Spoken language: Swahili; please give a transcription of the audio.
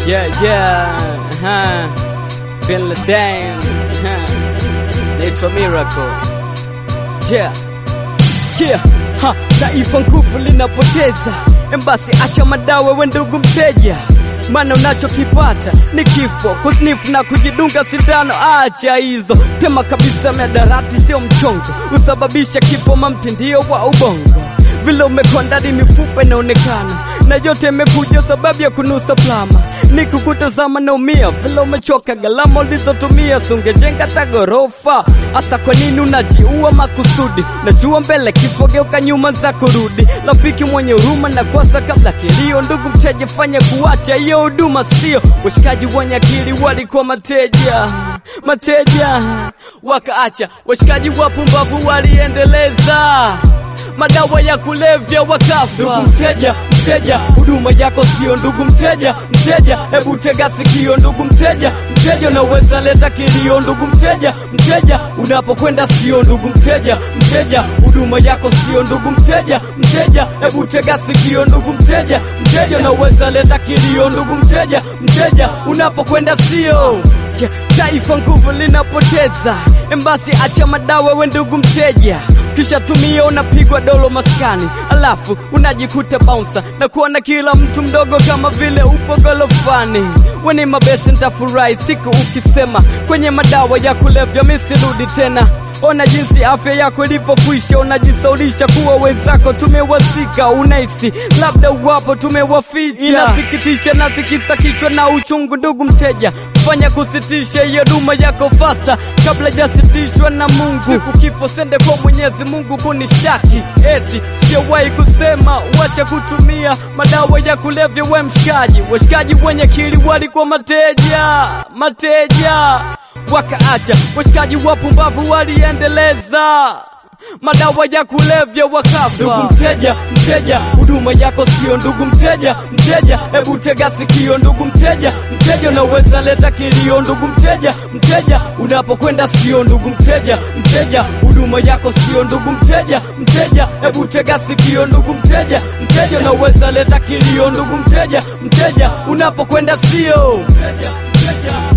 Yeah, yeah, huh. Bin Laden, huh. Naitwa Miracle. Yeah, yeah, ha. Taifa nguvu linapoteza, embasi acha madawa, we ndugu mteja maana unachokipata ni kifo, kusnifu na kujidunga sindano. Acha hizo, tema kabisa, miadarati sio mchongo, usababisha kifo, mamtindio wa ubongo vile umekondadi mifupa inaonekana na yote imekuja sababu ya kunusa plama ni kukutazama naumia vile umechoka gharama ulizotumia sungejenga ta ghorofa hasa kwa nini unajiua makusudi najua mbele kifo geuka nyuma za kurudi rafiki mwenye huruma na kwasa kabla kilio ndugu mteja fanya kuacha hiyo huduma sio washikaji wenye akili walikuwa mateja mateja wakaacha washikaji wapumbavu waliendeleza madawa ya kulevya wakafa. Ndugu mteja, mteja, huduma yako sio ndugu mteja, mteja, hebu tega sikio ndugu mteja, mteja, unaweza leta kilio ndugu mteja, mteja, unapokwenda sio ndugu mteja, mteja, huduma yako sio ndugu mteja, mteja, hebu tega sikio ndugu mteja, mteja, unaweza leta kilio ndugu mteja, mteja, unapokwenda sio Yeah, taifa nguvu linapoteza, embasi acha madawa, we ndugu mteja, kisha tumia unapigwa dolo maskani, alafu unajikuta bouncer na kuona kila mtu mdogo kama vile upo golofani. Weni mabesi, nitafurahi siku ukisema kwenye madawa ya kulevya misirudi tena. Ona jinsi afya yako ilivyokwisha, unajisaulisha kuwa wenzako tumewazika, unahisi labda uwapo tumewaficha. Inasikitisha na tikisa kichwa na uchungu, ndugu mteja, fanya kusitisha hiyo duma yako fasta kabla jasitishwa na Mungu. Siku kifo sende kwa Mwenyezi Mungu kunishaki, eti sijawahi kusema wacha kutumia madawa ya kulevya. We mshikaji, washikaji wenye kili walikuwa mateja, mateja wakaacha washikaji wapumbavu waliendeleza madawa ya kulevya wakafa. Ndugu mteja, mteja, huduma yako sio ndugu mteja, mteja, hebu tega sikio ndugu mteja, mteja, unaweza leta kilio ndugu mteja, mteja, unapokwenda sio ndugu mteja, mteja, huduma yako sio ndugu mteja, mteja, hebu tega sikio ndugu mteja, mteja, unaweza leta kilio ndugu mteja, mteja, unapokwenda sio mteja, mteja.